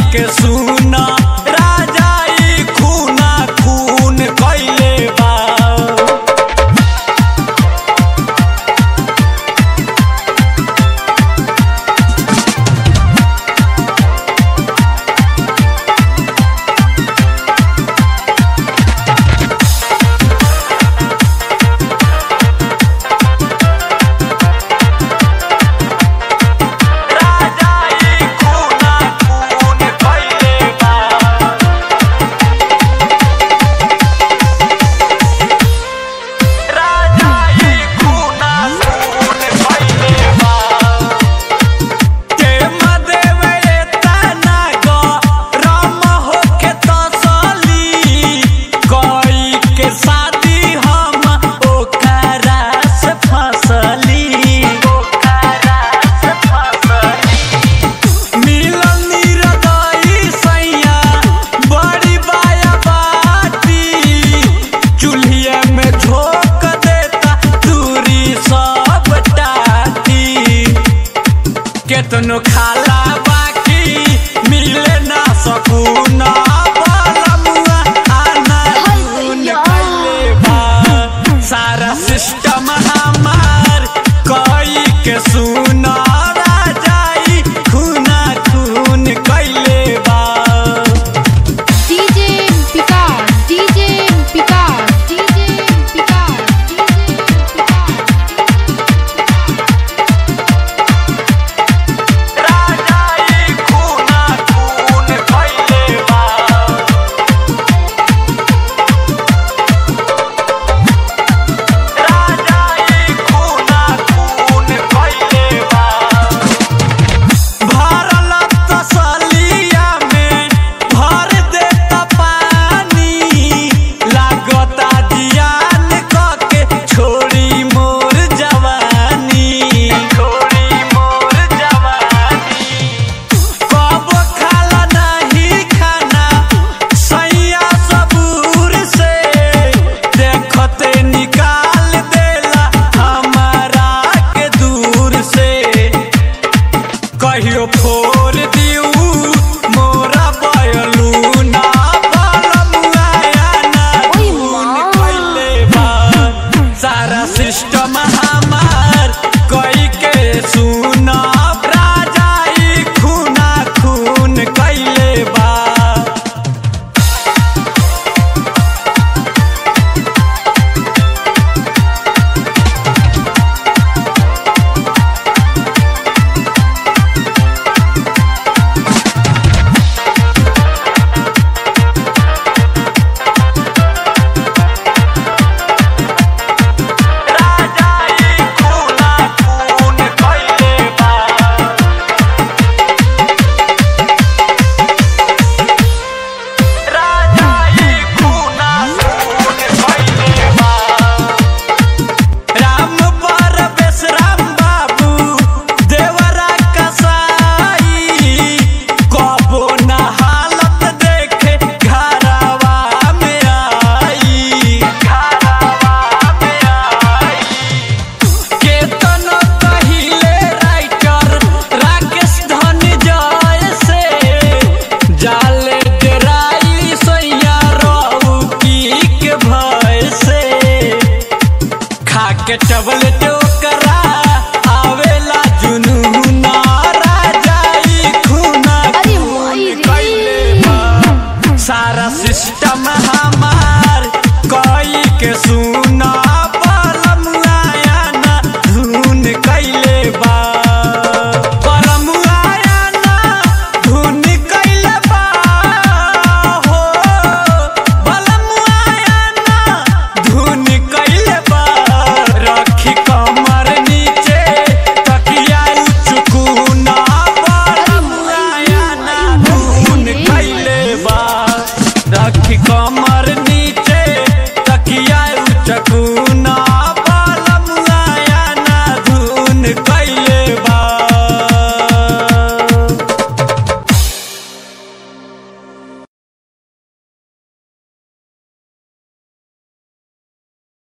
के सुना राजाई खूना खून कैले बा राजाई खूना खून कैले बा राजाई खूना खून कैले बा के मदेवे तना गो राम होके तसली कोई के शादी हम ओकरा से फसली ओकरा से फसली मिलन निरदाई सैया बड़ी बाया बाटी चूल्हिया में झोंक देता दूरी सब टाटी केतनो खाला बाकी मिले ना सकून बलमुआ आना खून कैले बा सारा सिस्टम हमार कोई के सुना राजाई खूना खून कैले बा DJ Picard, DJ Picard, DJ Picard, DJ राजाई खूना खून कैले बा राजाई खूना खून कैले बा भरल तसलिया में भर देता पानी लागता जियान कके छोड़ी मोर जवानी छोड़ी मोर जवानी कब खाला नहीं खाना सैया सबूर से देखते निकाल देला हमारा के दूर से कहियो फोर दिउ मोरा बयलू ना बलमुआया ना ओइ खून माँ। कैले बा सारा सिस्टम हमार कई के सुना राजाई खूना खून कैले बा राजाई खूना खून कैले बा राजाई खूना खून कैले बा राम पर बेसराम बाबू देवरा कसाई कबो न हालत देखे घरवा में आई घरवा में आई केतन कहिले राइटर राकेश धन जय से जाले डेराई सैया रहू की के भय से खाके टबल टोकरा आवेला जुनून राजाई खूना अरे खून माई रे। कैले बा। सारा सिस्टम हमार कई के सुन